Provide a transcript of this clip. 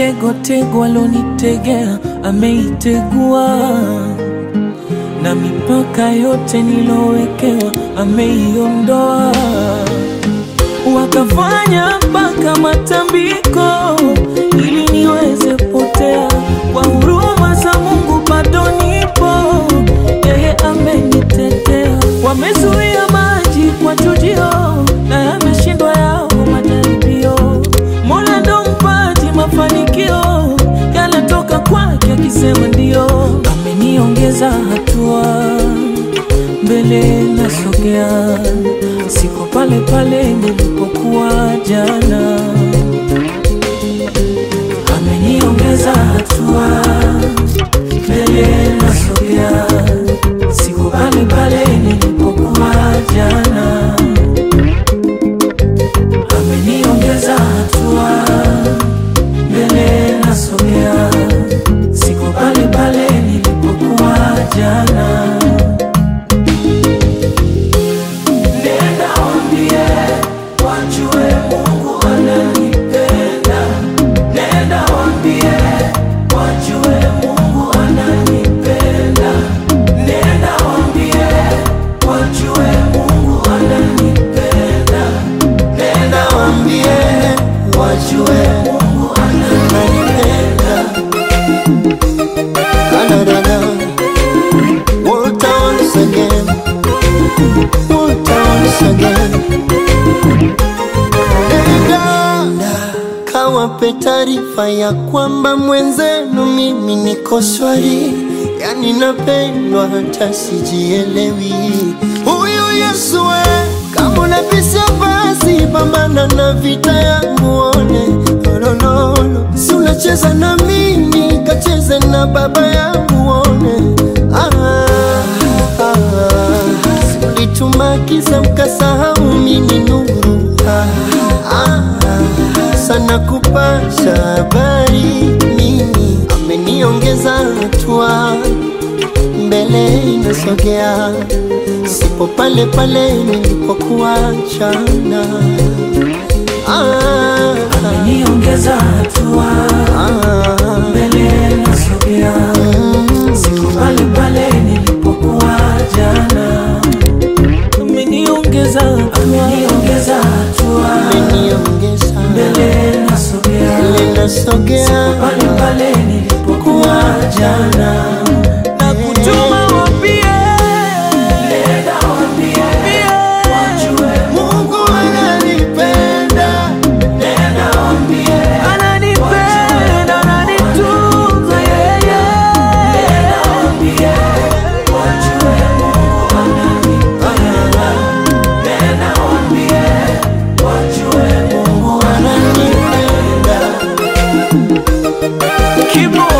mitego tego alonitegea ameitegua, na mipaka yote nilowekewa ameiondoa. Wakafanya mpaka matambiko ili niweze potea, kwa huruma za Mungu bado nipo, yeye amenitetea. Wamezuia maji kwa chujio na yameshindwa yao majaribio. Mola ndo mpaji mafanikio, yanatoka kwake akisema ndio. Ameniongeza hatua mbele nasogea, siko pale pale nilipokuwa jana. Ameniongeza hatua mbele nasogea, siko pale pale nilipokuwa jana. Ameniongeza hatua mbele nasogea, siko pale pale nilipokuwa jana. Nenda waambie wajue Mungu ananipenda. Nenda waambie wajue Mungu ananipenda. Nenda waambie wajue Mungu ananipenda. Nenda waambie wajue Mungu ananipenda. Da-da-da-da. Walter once again. Walter once again. Nenda kawape taarifa ya kwamba mwenzenu mimi niko shwari, yani napendwa hata sijielewi. Huyu Yesu we, kama unabisha basi pambana na vita yangu one lololo, si unacheza na mimi kacheze na baba yangu one ah, ah, si ulituma kisa mkasahau mimi nuru ah, ah, sana kupasha habari mimi ameniongeza hatua mbele inasogea, sipo pale pale nilipokuwa jana. Ah, Ameniongeza hatua ah, mbele nasogea, siko pale pale nilipokuwa jana. Ameniongeza hatua, ameniongeza hatua ameniongeza mbele nasogea, mbele nasogea, pale pale nilipokuwa jana. Na kutuma waambie, nenda waambie, wajue Mungu ananipenda, Nenda waambie ananipenda, ananitunza yeye. Nenda waambie wajue Mungu ananipenda. Nenda waambie wajue Mungu ananipenda. Kibo